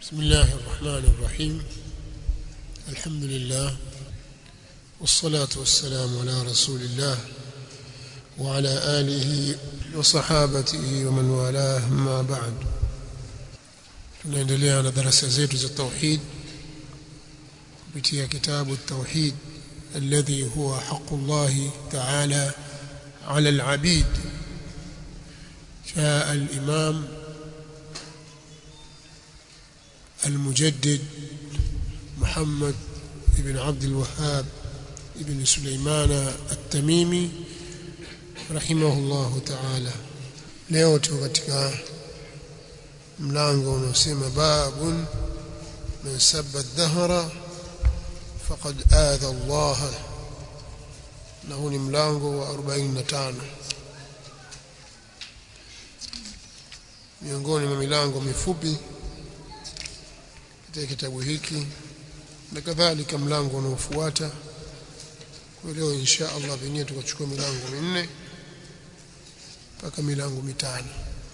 بسم الله الرحمن الرحيم الحمد لله والصلاة والسلام على رسول الله وعلى آله وصحابته ومن والاه ما بعد tunaendelea na darasa zetu za tauhid kupitia kitabu التوحيد الذي هو حق الله تعالى على العبيد جاء الإمام المجدد محمد بن عبد الوهاب بن سليمان التميمي رحمه الله تعالى leo tuko katika mlango unaosema babun man sabba ad-dahra faqad adha Allah na huu ni mlango wa 45 miongoni mwa milango mifupi katika kitabu hiki na kadhalika mlango unaofuata kwa leo insha Allah pengine tukachukua milango minne mpaka milango mitano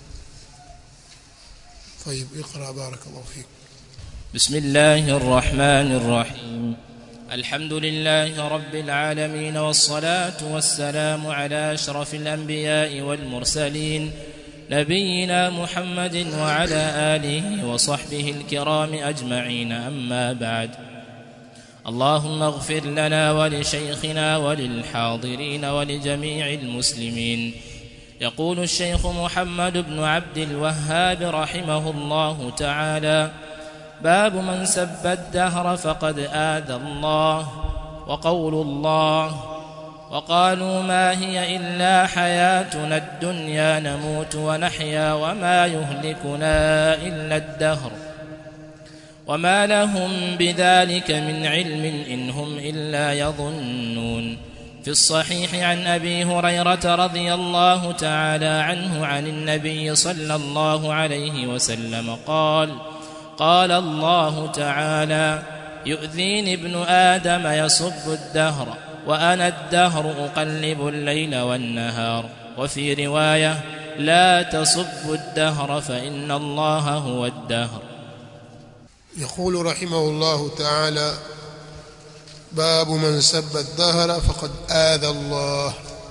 طيب اقرا بارك الله فيك بسم الله الرحمن الرحيم الحمد لله رب العالمين والصلاة والسلام على أشرف الأنبياء والمرسلين نبينا محمد وعلى آله وصحبه الكرام أجمعين أما بعد اللهم اغفر لنا ولشيخنا وللحاضرين ولجميع المسلمين يقول الشيخ محمد بن عبد الوهاب رحمه الله تعالى باب من سب الدهر فقد آذى الله وقول الله وقالوا ما هي إلا حياتنا الدنيا نموت ونحيا وما يهلكنا إلا الدهر وما لهم بذلك من علم إن هم إلا يظنون في الصحيح عن أبي هريرة رضي الله تعالى عنه عن النبي صلى الله عليه وسلم قال قال الله تعالى يؤذيني ابن آدم يصب الدهر وأنا الدهر أقلب الليل والنهار وفي رواية لا تصب الدهر فإن الله هو الدهر يقول رحمه الله تعالى باب من سب الدهر فقد آذى الله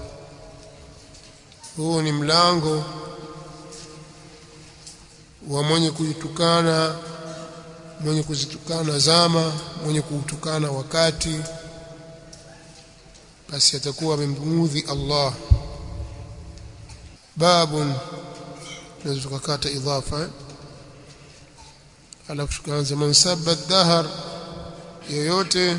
huu ni mlango wa mwenye kuitukana mwenye kuzitukana zama mwenye kuutukana wakati basi atakuwa amemudhi Allah babun tunaweza tukakata idhafa alafu tukaanza man sabba dahar yoyote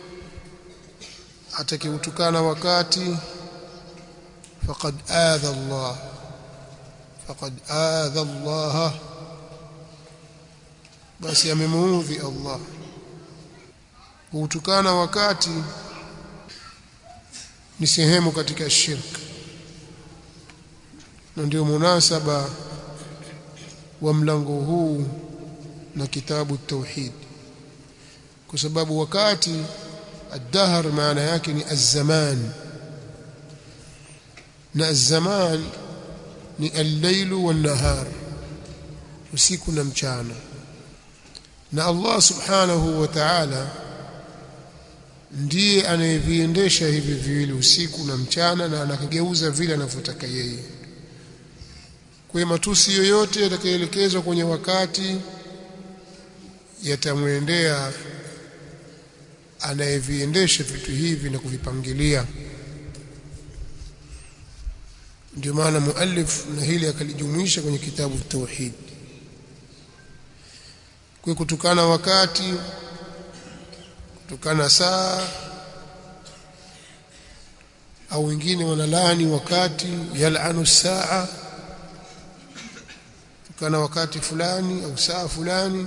atakiutukana wakati faqad adha Allah faqad adha Allah basi amemuudhi Allah kuutukana wakati ni sehemu katika shirk na ndio munasaba wa mlango huu na kitabu tauhid kwa sababu wakati الدهر maana yake ni الزمان na الزمان ni الليل والنهار usiku na mchana na Allah subhanahu wa ta'ala ndiye anayeviendesha hivi viwili usiku na mchana na anakigeuza vile anavyotaka yeye kwa matusi yoyote yatakayoelekezwa kwenye wakati yatamwendea anayeviendesha vitu hivi na kuvipangilia ndio maana muallif na hili akalijumuisha kwenye kitabu tauhid kwa kutukana wakati kutukana saa au wengine wanalani wakati yal'anu saa tukana wakati fulani au saa fulani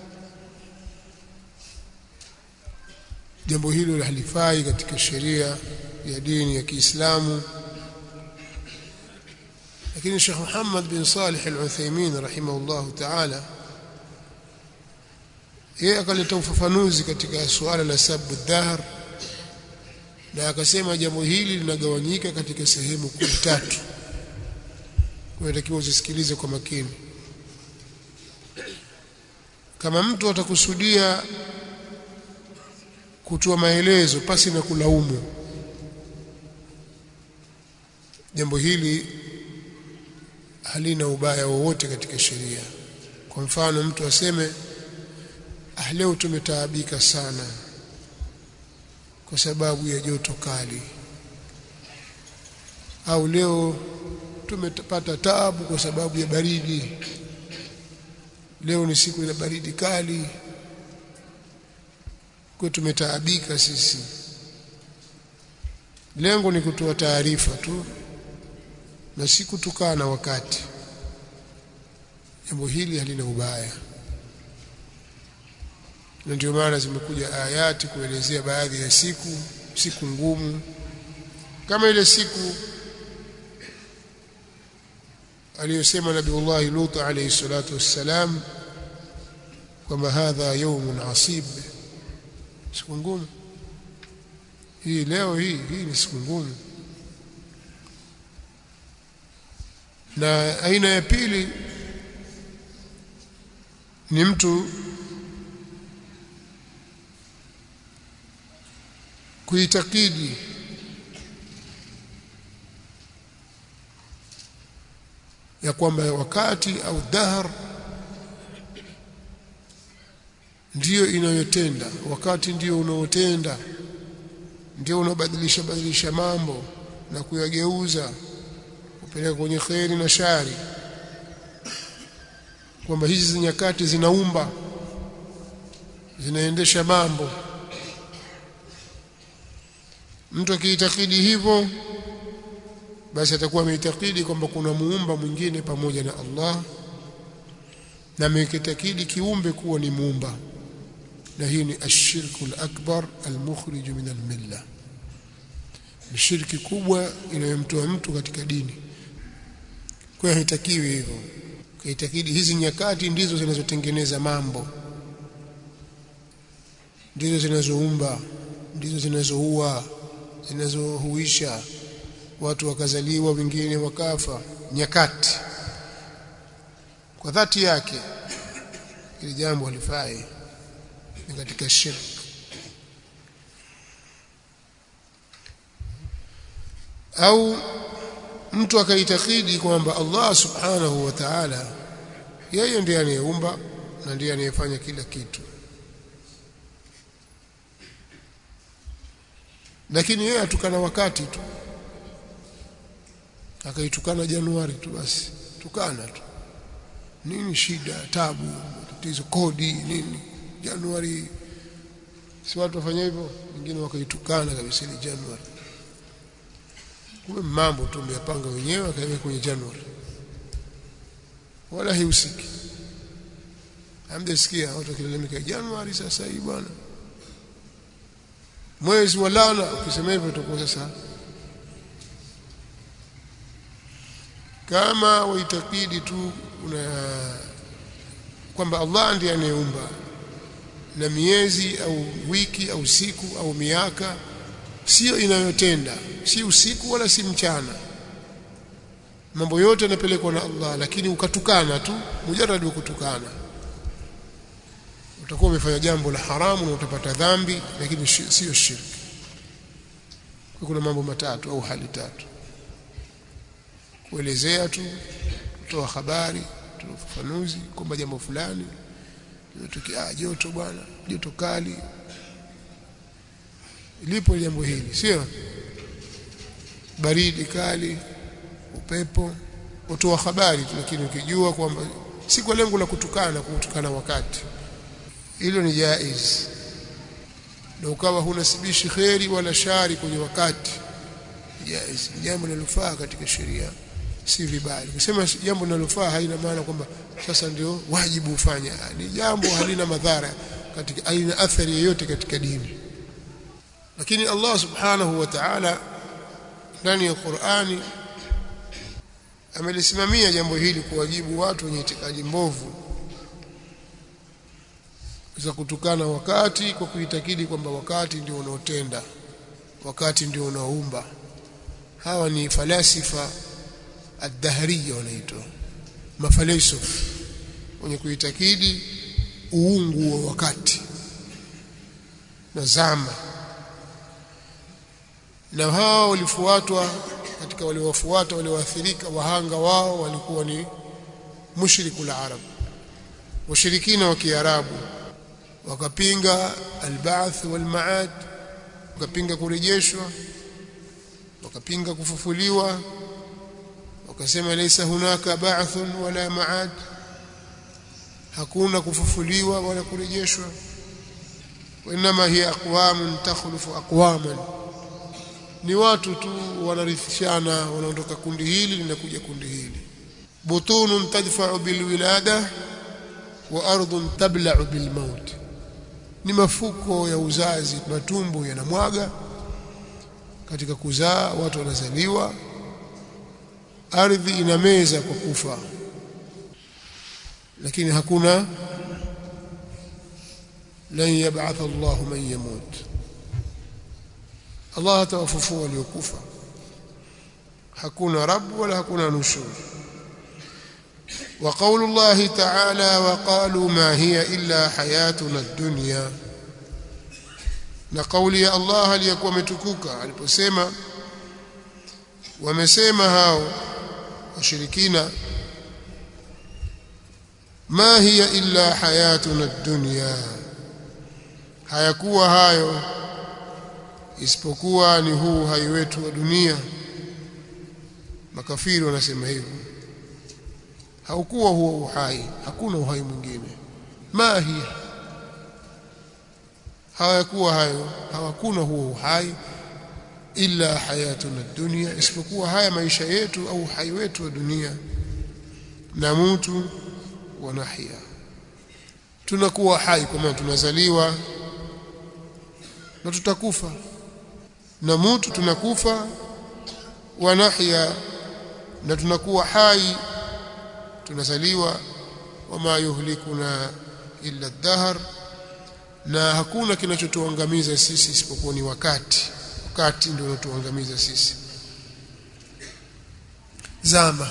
jambo hilo halifai katika sheria ya dini ya Kiislamu lakini Sheikh Muhammad bin Salih Al-Uthaymeen rahimahullah ta'ala yeye akaleta ufafanuzi katika suala la sabu dhahr na akasema jambo hili linagawanyika katika sehemu kuu tatu kwa hiyo uzisikilize kwa makini kama mtu atakusudia kutoa maelezo pasi na kulaumu jambo hili halina ubaya wowote katika sheria kwa mfano mtu aseme ah leo tumetaabika sana kwa sababu ya joto kali au leo tumepata taabu kwa sababu ya baridi leo ni siku ina baridi kali kwa tumetaabika sisi lengo ni kutoa taarifa tu na si kutukana wakati jambo hili halina ubaya na ndio maana zimekuja ayati kuelezea baadhi ya siku siku ngumu kama ile siku aliyosema Nabiullahi Lut alayhi salatu wassalam kwamba hadha yawmun asib siku ngumu hii leo hii hii ni siku ngumu na aina ya pili ni mtu kuitakidi ya kwamba wakati au dahar ndiyo inayotenda wakati ndiyo unaotenda ndio unabadilisha badilisha mambo na kuyageuza kupeleka kwenye kheri na shari kwamba hizi nyakati zinaumba zinaendesha mambo mtu akiitakidi hivyo basi atakuwa ameitakidi kwamba kuna muumba mwingine pamoja na Allah na amekitakidi kiumbe kuwa ni muumba na hii ni ashirku al-akbar al-mukhrij min al-milla ni shirki kubwa inayomtoa mtu katika dini kwa hiyo haitakiwi hivyo kaitakidi hizi nyakati ndizo zinazotengeneza mambo ndizo zinazoumba ndizo zinazoua zinazohuisha watu wakazaliwa wengine wakafa nyakati kwa dhati yake ili jambo halifai ni katika shirk au mtu akaitakidi kwamba Allah subhanahu wa ta'ala yeye ndiye anayeumba na ndiye anayefanya kila kitu lakini yeye atukana wakati tu akaitukana Januari tu basi tukana tu nini shida tabu tatizo kodi nini Januari si watu wafanya hivyo wengine wakaitukana kabisa ile Januari kumbe mambo tu mmeyapanga wenyewe akaweka kwenye Januari wala haihusiki hamjasikia watu wakilalamika Januari sasa hii bwana mwezi wa laana ukisema hivyo utakuwa sasa kama waitakidi tu una kwamba Allah ndiye anayeumba na miezi au wiki au siku au miaka sio inayotenda si usiku wala si mchana mambo yote yanapelekwa na Allah lakini ukatukana tu mujarrad wa kutukana utakuwa umefanya jambo la haramu na utapata dhambi lakini sio shirki kuna mambo matatu au hali tatu kuelezea tu kutoa habari kutoa ufafanuzi kwamba jambo fulani limetokea joto bwana joto kali lipo jambo hili sio baridi kali upepo utoa habari tu lakini ukijua kwamba si kwa lengo la kutukana kutukana wakati hilo ni jaiz na ukawa hunasibishi kheri wala shari kwenye wakati jaiz jambo linalofaa katika sheria si vibaya kusema jambo linalofaa haina maana kwamba sasa ndio wajibu ufanye ni jambo halina madhara katika haina athari yoyote katika dini lakini Allah subhanahu wa ta'ala ndani ya Qur'ani amelisimamia jambo hili kuwajibu watu wenye itikadi mbovu za kutukana wakati kwa kuitakidi kwamba wakati ndio unaotenda wakati ndio unaoumba hawa ni falasifa ad-dahriya wanaitwa mafalsafa wenye kuitakidi uungu wa wakati na zama na hao walifuatwa katika waliowafuata walioathirika wahanga wao walikuwa ni mushrikul arab washirikina wa kiarabu wakapinga alba'th walmaad wakapinga kurejeshwa wakapinga kufufuliwa wakasema laysa hunaka ba'thun wala maad hakuna kufufuliwa wala kurejeshwa وانما هي اقوام تخلف اقواما ni watu tu wanarithishana wanaondoka kundi hili linakuja kundi hili butunun tadfa'u bilwilada wa ardhun tabla'u bilmaut ni mafuko ya uzazi matumbo yanamwaga katika kuzaa watu wanazaliwa ardhi inameza kwa kufa lakini hakuna lan yab'ath Allah man yamut Allah atawafufua waliokufa hakuna rabb wala hakuna nushur وقول الله تعالى وقالوا ما هي إلا حياتنا الدنيا na kauli ya Allah aliyokuwa ametukuka aliposema wamesema hao washirikina ma hiya illa hayatuna dunya hayakuwa hayo isipokuwa ni huu hai wetu wa dunia makafiri wanasema hivyo haukuwa huo uhai hakuna uhai mwingine ma hiya hawakuwa hayo hawakuna huo uhai illa hayatuna dunya isipokuwa haya maisha yetu au uhai wetu wa dunia na mtu wa nahya tunakuwa hai kwa maana tunazaliwa na tutakufa na mtu tunakufa wa nahya na tunakuwa hai tunazaliwa wama yuhlikuna illa ad-dahr na hakuna kinachotuangamiza sisi isipokuwa ni wakati wakati ndio unatuangamiza sisi zama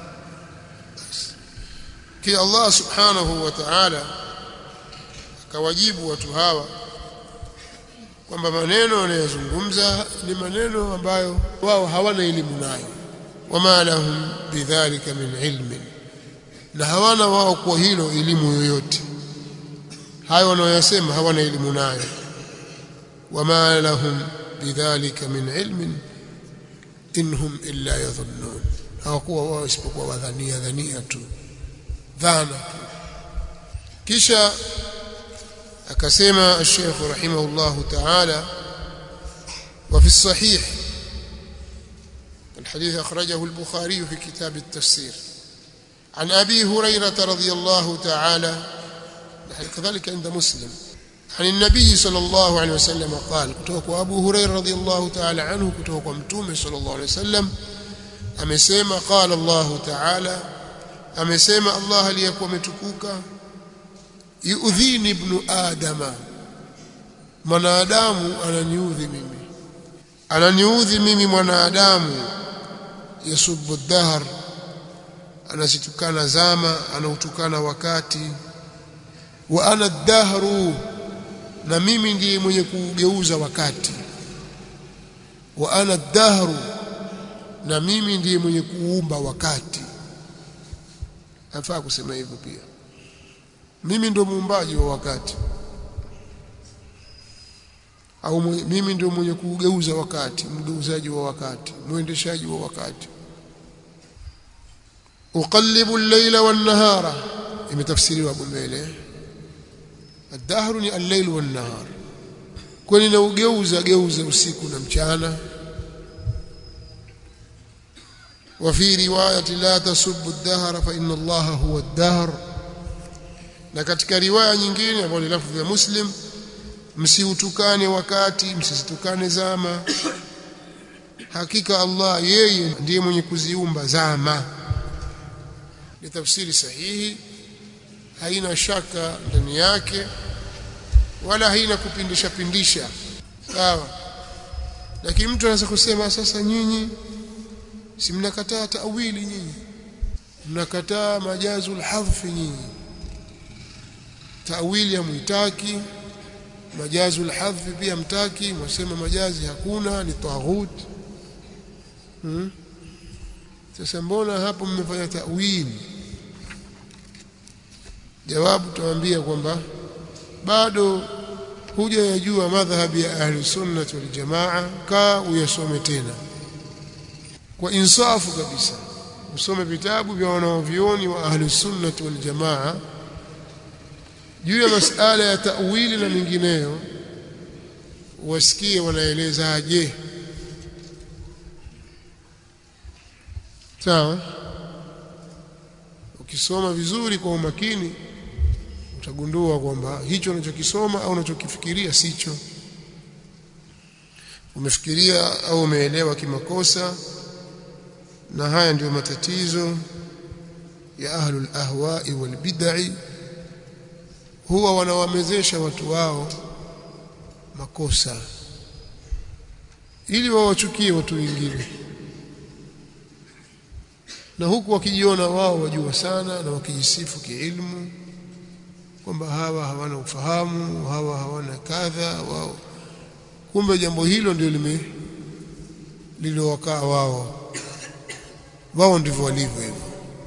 kia Allah subhanahu wa ta'ala akawajibu watu hawa kwamba maneno wanayozungumza ni maneno ambayo wao hawana elimu nayo wama lahum bidhalika min ilmin na hawana wao kwa hilo elimu yoyote hayo wanaoyasema hawana elimu nayo wama lahum bidhalika min ilmin inhum illa yadhunnun hawakuwa wao isipokuwa wadhania dhania tu dhana tu kisha akasema الشيخ رحمه الله تعالى وفي الصحيح الحديث أخرجه البخاري في كتاب التفسير عن أبي هريرة رضي الله تعالى كذلك عند مسلم عن النبي صلى الله عليه وسلم قال كتوك أبو هريرة رضي الله تعالى عنه كتوك متومه صلى الله عليه وسلم amesema قال الله تعالى amesema Allah aliyekuwa ametukuka yuudhini ibnu adama mwanadamu ananiudhi mimi ananiudhi mimi mwanadamu yasubu dahr anasitukana zama anautukana wakati wa ana dahru na mimi ndiye mwenye kugeuza wakati wa ana dahru na mimi ndiye mwenye kuumba wakati afaa kusema hivyo pia mimi ndio muumbaji wa wakati au mimi ndio mwenye kugeuza wakati mgeuzaji wa wakati mwendeshaji wa wakati uqallibu al-layla wan-nahara imetafsiriwa hapo mbele ad-dahru ni al-layl wan-nahar kwani na ugeuza geuza usiku na mchana وفي روايه لا تسبوا الدهر فان الله هو الدهر na katika riwaya nyingine ambayo ni lafzi ya Muslim msiutukane wakati msisitukane zama hakika Allah yeye ndiye mwenye kuziumba zama ni tafsiri sahihi haina shaka ndani yake wala haina kupindisha pindisha sawa lakini mtu anaweza kusema sasa nyinyi si mnakataa tawili nyinyi mnakataa majazul hadfi nyinyi tawili hamuitaki majazi alhadhi pia mtaki mwasema majazi hakuna ni taghut hmm? sasa mbona hapo mmefanya tawili jawabu tuambia kwamba bado huja yajua madhhabi ya ahli sunnah wal jamaa ka uyasome tena kwa insafu kabisa usome vitabu vya wanaovioni wa ahli sunnah wal jamaa juu ya masala ya ta'wili na mingineyo wasikie wanaelezaje sawa ukisoma vizuri kwa umakini utagundua kwamba hicho unachokisoma au unachokifikiria sicho umefikiria au umeelewa kimakosa na haya ndiyo matatizo ya ahlul ahwa'i wal bid'i huwa wanawamezesha watu wao makosa ili wawachukie watu wengine na huku wakijiona wao wajua sana na wakijisifu kiilmu kwamba hawa hawana ufahamu hawa hawana kadha wao kumbe jambo hilo ndio lime lililowakaa wao wao ndivyo walivyo hivyo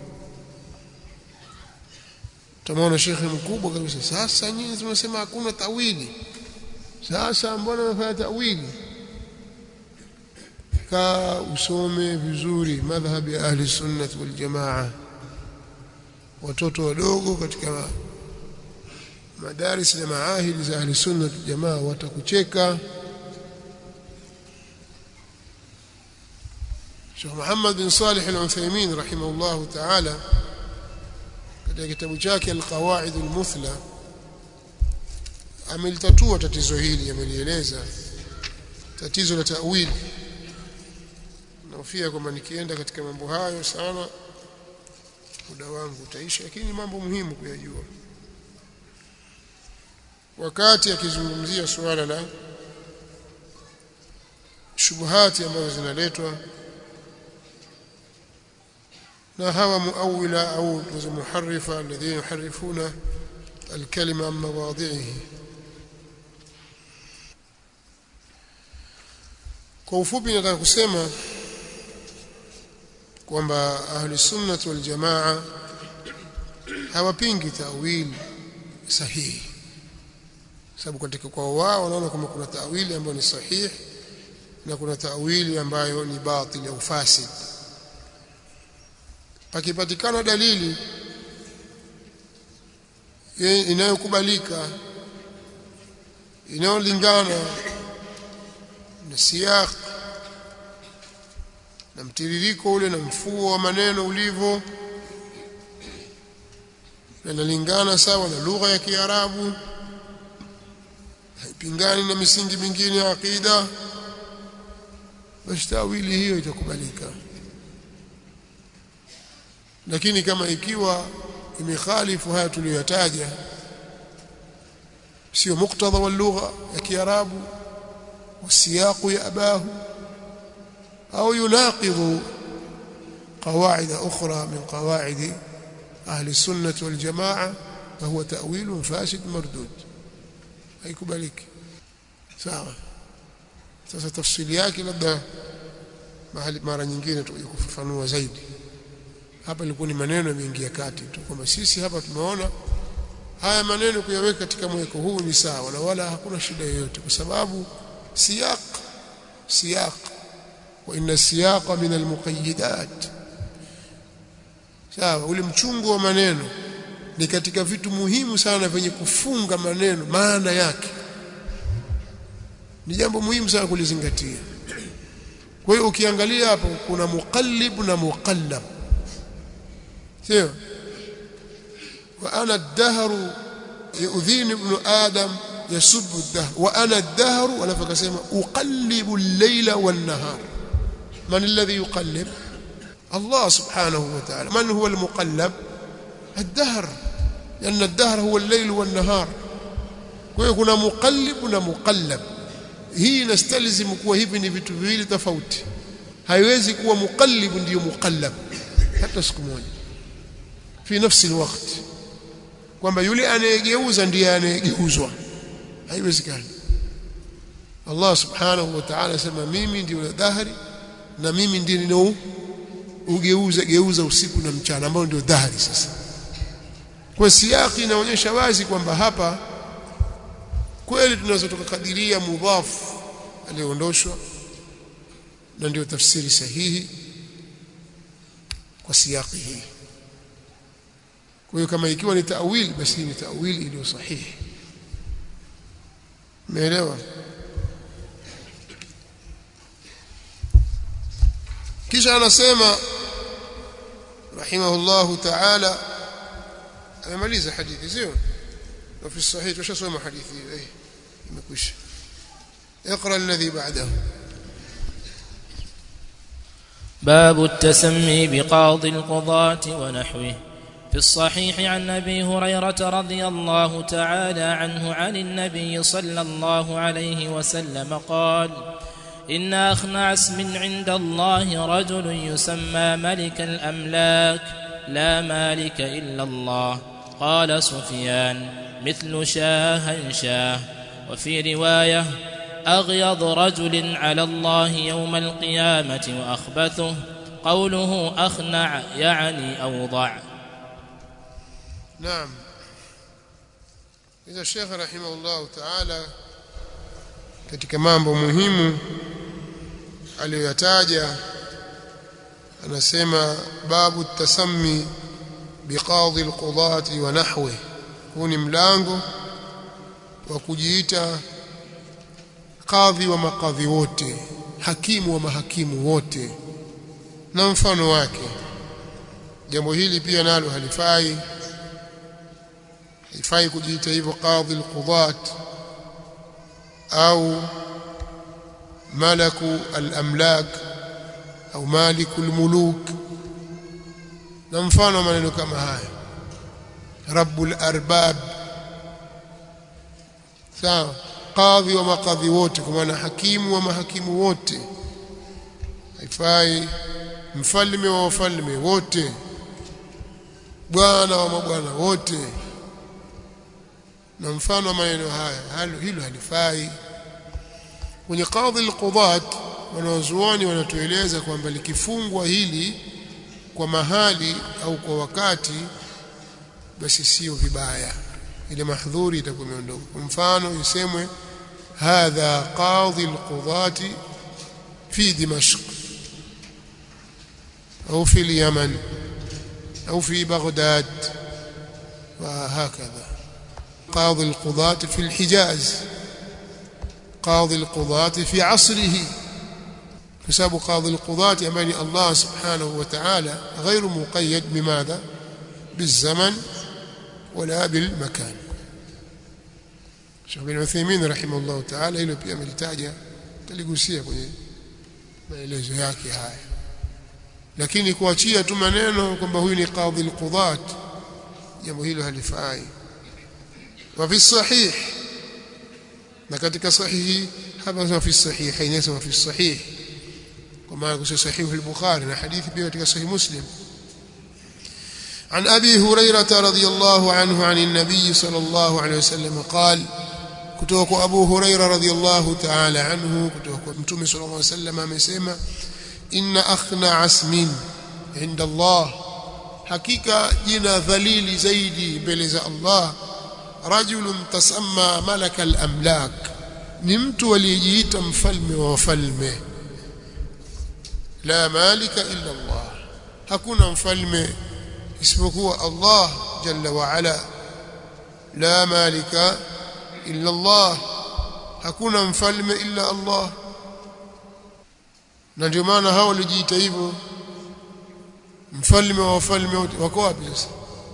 tumeona shekhe mkubwa kabisa sasa nyinyi zimesema hakuna tawili sasa mbona mnafanya tawili ka usome vizuri madhhabi ya ahli sunnah wal jamaa watoto wadogo katika madaris na maahili za ahli sunnah wal jamaa watakucheka Sheikh Muhammad bin Salih al-Uthaymeen rahimahullah ta'ala katika kitabu chake al-Qawaid al-Muthla amelitatua tatizo hili amelieleza tatizo la ta'wil naofia kwamba nikienda katika mambo hayo sana muda wangu utaisha lakini mambo muhimu kuyajua wakati akizungumzia suala la shubuhati ambazo zinaletwa na hawa muawila au muharrifa alladhina yuharrifuna الكلمة عن مواضعه kwa ufupi nataka kusema kwamba ahli sunnah wal jamaa hawapingi tawili sahihi sababu katika kwa wao wanaona kama kuna tawili ambayo ni sahihi na kuna tawili ambayo ni batil au fasid pakipatikana dalili inayokubalika inayolingana na siyaq na mtiririko ule na mfuo wa maneno ulivyo na inalingana sawa na lugha ya Kiarabu haipingani na misingi mingine ya aqida basi tawili hiyo itakubalika lakini kama ikiwa imekhalifu haya tuliyotaja sio muktadha wa lugha ya kiarabu wasiyaqu ya abahu au yunaqidhu قواعد أخرى من قواعد أهل السنة والجماعة فهو تأويل فاسد مردود haikubaliki sawa sasa tafsiri yake labda mahali mara nyingine tuje kufafanua zaidi hapa ilikuwa ni maneno yameingia kati tu kwamba sisi hapa tumeona haya maneno kuyaweka katika mweko huu ni sawa na wala hakuna shida yoyote kwa sababu siyaq siyaq wa inna siyaqa min almuqayyidat sawa ule mchungu wa maneno ni katika vitu muhimu sana vyenye kufunga maneno maana yake ni jambo muhimu sana kulizingatia kwa hiyo ukiangalia hapo kuna muqallib na muqallab sio wa ana ad-dahru yu'dhini ibn adam yasubbu ad-dahr wa ana ad-dahru alafu akasema uqallibu al-layla wan-nahar man alladhi yuqallib Allah subhanahu wa ta'ala man huwa al-muqallab الدهر لأن الدهر هو الليل والنهار kwa hiyo kuna muqallib na muqallab hii inastalzimu kuwa hivi ni vitu viwili tofauti haiwezi kuwa muqallib ndiyo muqallab hata siku moja fi nafsi alwaqt kwamba yule anayegeuza ndiye anayegeuzwa haiwezekani Allah subhanahu wa ta'ala asema mimi ndio dhahari na mimi ndiye ninao ugeuza geuza usiku na mchana ambao ndio dhahari sasa kwa siyaki inaonyesha wazi kwamba hapa kweli tunaweza tukakadiria mudhafu aliondoshwa na ndio tafsiri sahihi kwa siyaki hii kwa hiyo kama ikiwa ni ta'wil basi ni ta'wil iliyo sahihi umeelewa kisha anasema rahimahullahu ta'ala amemaliza hadithi sio na fi sahih tushasoma hadithi hiyo eh imekwisha اقرا الذي بعده باب التسمي بقاضي القضاة ونحوه في الصحيح عن ابي هريره رضي الله تعالى عنه عن النبي صلى الله عليه وسلم قال ان اخنع اسم عند الله رجل يسمى ملك الاملاك لا مالك الا الله قال سفيان مثل شاه شاه وفي روايه اغيض رجل على الله يوم القيامه واخبثه قوله اخنع يعني اوضع نعم إذا الشيخ رحمه الله تعالى katika mambo muhimu aliyoyataja anasema babu tasammi biqadhi alqudati wa nahwi huu ni mlango wa kujiita kadhi wa makadhi wote hakimu wa mahakimu wote na mfano wake jambo hili pia nalo halifai haifai kujiita hivyo qadhi alqudat au malaku alamlak au maliku almuluk na mfano maneno kama haya rabbul arbab sawa qadhi wa makadhi wote kwa maana hakimu wa mahakimu wote haifai mfalme wa wafalme wote bwana wa mabwana wote na mfano wa maneno haya halo hilo halifai kwenye qadhi alqudat wanawazuoni wanatueleza kwamba likifungwa hili kwa mahali au kwa wakati basi sio vibaya ile mahdhuri itakuwa imeondoka kwa mfano isemwe hadha qadhi alqudati fi dimashq au fi اليمن au fi baghdad وهكذا قاضي القضاة في الحجاز قاضي القضاة في عصره حساب قاضي القضاة أماني الله سبحانه وتعالى غير مقيد بماذا بالزمن ولا بالمكان Sheikh bin Uthaymeen rahimahullah ta'ala hilo pia amelitaja taligusia kwenye maelezo yake haya lakini kuachia tu maneno kwamba huyu ni qadhi al-qudat jambo hilo halifai wa fi sahih na katika sahihi hapa sema fi sahih hainasema fi sahih kwa maana kusema sahih al-bukhari na hadithi pia katika sahih muslim عن أبي هريرة رضي الله عنه عن النبي صلى الله عليه وسلم قال كتوك أبو هريرة رضي الله تعالى عنه كتوك متومي صلى الله عليه وسلم amesema إن أخنع اسم عند الله حقيقة جنا ذليل زيدي بلز الله رجل تسمى ملك الأملاك نمت وليجيت مفلم وفلم لا مالك إلا الله hakuna mfalme isipokuwa Allah jalla wa ala la malika illa Allah hakuna mfalme illa Allah na ndio maana hao walijiita hivyo mfalme wa wafalme wote wako wapi sasa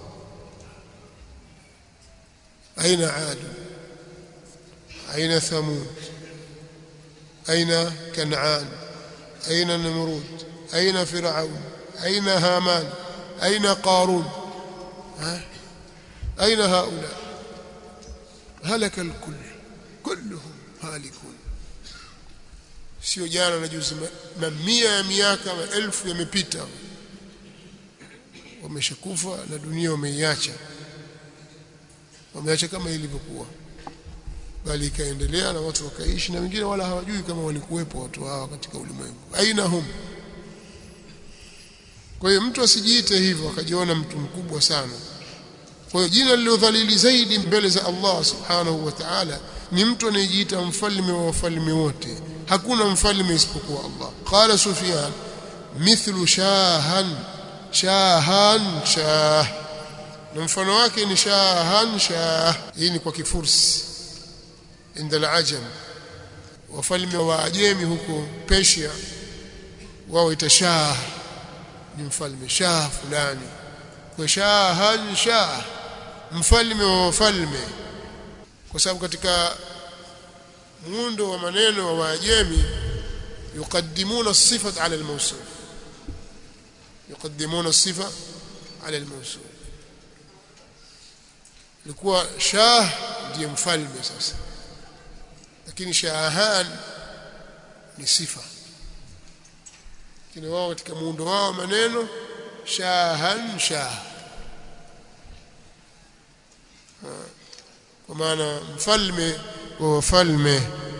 aina ad aina thamud aina kanaan aina namrud aina firaun aina haman أين قارون ها؟ أين هؤلاء هلك الكل كلهم هالكون sio jana na juzi mamia ya miaka maelfu yamepita wameshakufa na dunia wameiacha wameacha kama ilivyokuwa bali ikaendelea na watu wakaishi na wengine wala hawajui kama walikuwepo watu hawa katika ulimwengu aina hum kwa hiyo mtu asijiite hivyo akajiona mtu mkubwa sana kwa hiyo jina lililodhalili zaidi mbele za Allah subhanahu wa ta'ala ni mtu anayejiita mfalme wa wafalme wote hakuna mfalme isipokuwa Allah qala sufyan mithlu shahan shahan shah na mfano wake ni shahan shah hii ni kwa kifursi inda al-ajam wafalme wa ajemi huko Persia wao itashah ni mfalme shah fulani kwa shahan shah mfalme wa wafalme kwa sababu katika muundo wa maneno wa Waajemi yuqaddimuna as-sifat ala al-mawsuf yuqaddimuna as-sifa ala al-mawsuf ilikuwa shah ndiye mfalme sasa lakini shahan ni sifa lakini wao katika muundo wao maneno shahan shah kwa maana mfalme wa wafalme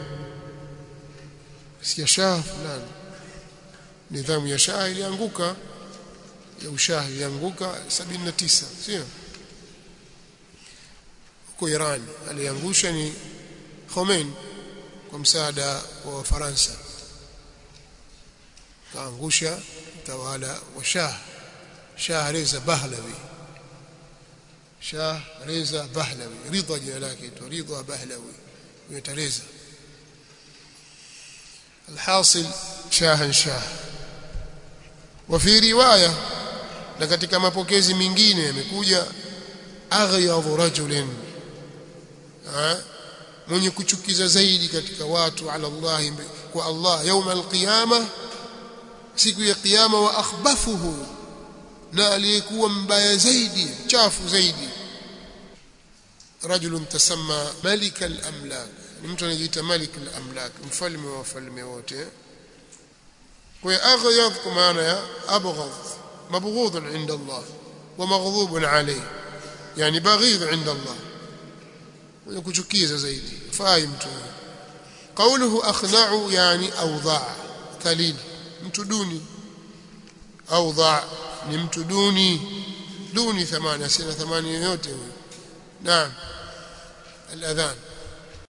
sikia shah fulani nidhamu ya shah ilianguka ya ushah ilianguka 79 sio huko Iran aliangusha ni Khomeini kwa msaada wa Wafaransa kaangusha utawala wa Shah Shah Reza Pahlavi Shah Reza Pahlavi Ridha jina lake tu Ridha Pahlavi huyo Reza الحاصل شاه شاه وفي روايه na katika mapokezi mengine yamekuja aghyadhu rajulin mwenye kuchukiza zaidi katika watu ala Allah kwa Allah يوم القيامه siku ya kiyama wa akhbafuhu na aliyekuwa mbaya zaidi chafu zaidi rajulun tasamma malik al-amlak ni mtu anajiita malik al-amlak mfalme wa wafalme wote kwa hiyo aghyadh kwa maana ya abghadh mabghudh inda Allah wa maghdhub alayhi yani baghidh inda Allah mwenye kuchukiza zaidi fai mtu qawluhu akhna'u yani awdha kalil mtu duni awdha ni mtu duni duni thamani asina thamani yoyote huyo naam الاذان